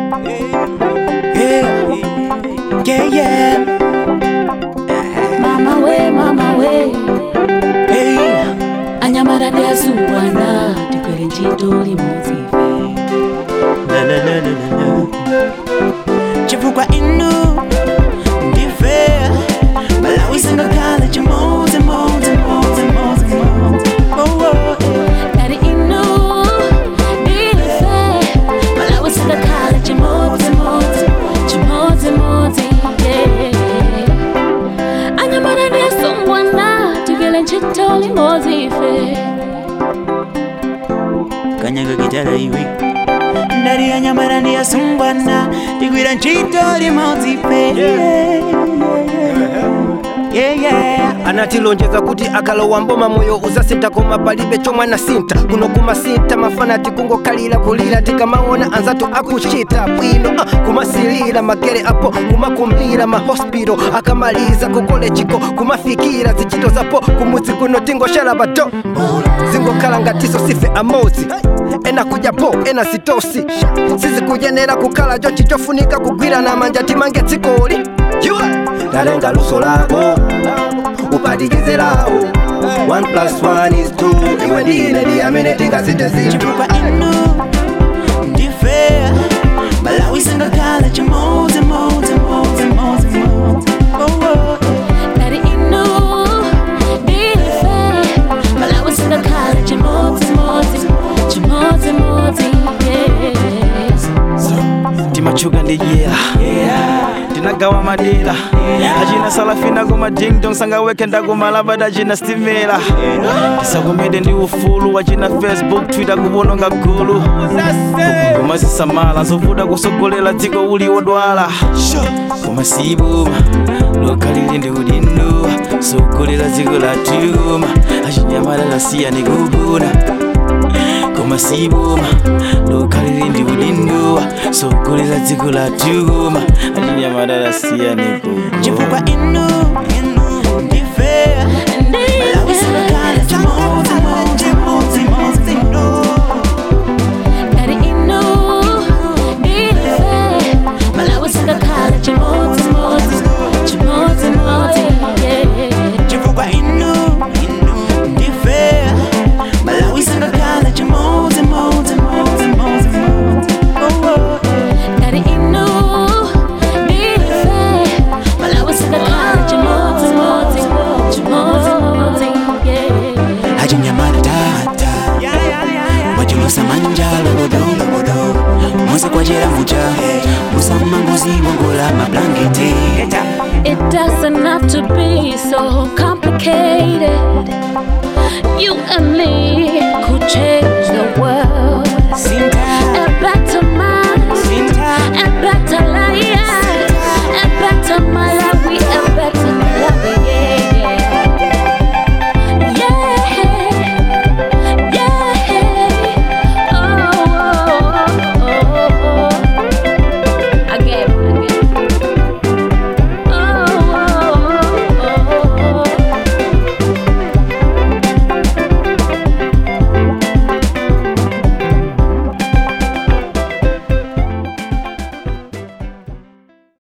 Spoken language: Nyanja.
Yeah, yeah, yeah. mama we mama we Hey, anyamala ndi azungwana tigwere ntchito limodzi na na na na na na. Chifukwa inu ndife malawi singakhala chimodzi modzi modzi modzi modzi. Oh, oh. Dari inu ndife malawi singakhala chimodzimodzi chimodzimodzi yeah. anyamala ndi azungwana tigwere ntchito limodzi ife kanyaga gitara iwi ndari yanyamara ndiyasumbwana ndigwira ntchito limodzi pe yeah, yeah. anatilonjeza kuti akalowa mboma moyo uzasintha koma palibe chomwe anasinta kuno kumasinta mafanati kungokhalira kulira tikamaona anzathu akuchita bwino uh, kumasilira magere apo kumakumbira mahospital akamaliza kukolechiko kumafikira zichito zapo kumudzi kuno tingoshala bato zingokhala ngatiso sife amozi ena kudya po ena sitosi sizikuyenera kukhala chochi chofunika kugwirana manja timange dzikoli talenga luso lako upatikize lawo 1 plus 1 is 2 iwe ndine ndiyamene tingasite zinthu chifukwa inu ndife malawi singakhala chimodzi modzi modzi modzi modzi Oh, oh. Dari inu ndife malawi singakhala chimodzimodzi chimodzimodzi yes. timachuka ndi dyera tinagawa madera achina salafina koma dingdong sangaweke ndakumalabada achina stimela tisakomede ndi ufulu wachina facebook twitter kuwononga gulu koma zisamala zovuta kusogolera dziko uli wodwala koma sibuma lokhalili ndi udindo sogolera dziko latuma achinyamala lasiyani kuguna koma sibuma lokhalili ndi udindo sogolera dziko latuma achinyamala lasiyani kuguna chifukwa inu inu ndife malawi singakhala chimodzi modzi modzi modzi no Dari inu ndife malawi singakhala chimodzimodzi chimodzimodzi yeah. chifukwa inu inu ndife malawi singakhala chimodzi modzi modzi modzi modzi Oh, oh. Dari inu ndife malawi singakhala chimodzimodzi chimodzimodzi yeah. achinyamata tata wachulusa manja lobodo lobodo musa kwachera mucha musamanguzi wongola mablangeti It doesn't have to be so complicated. You and me could change.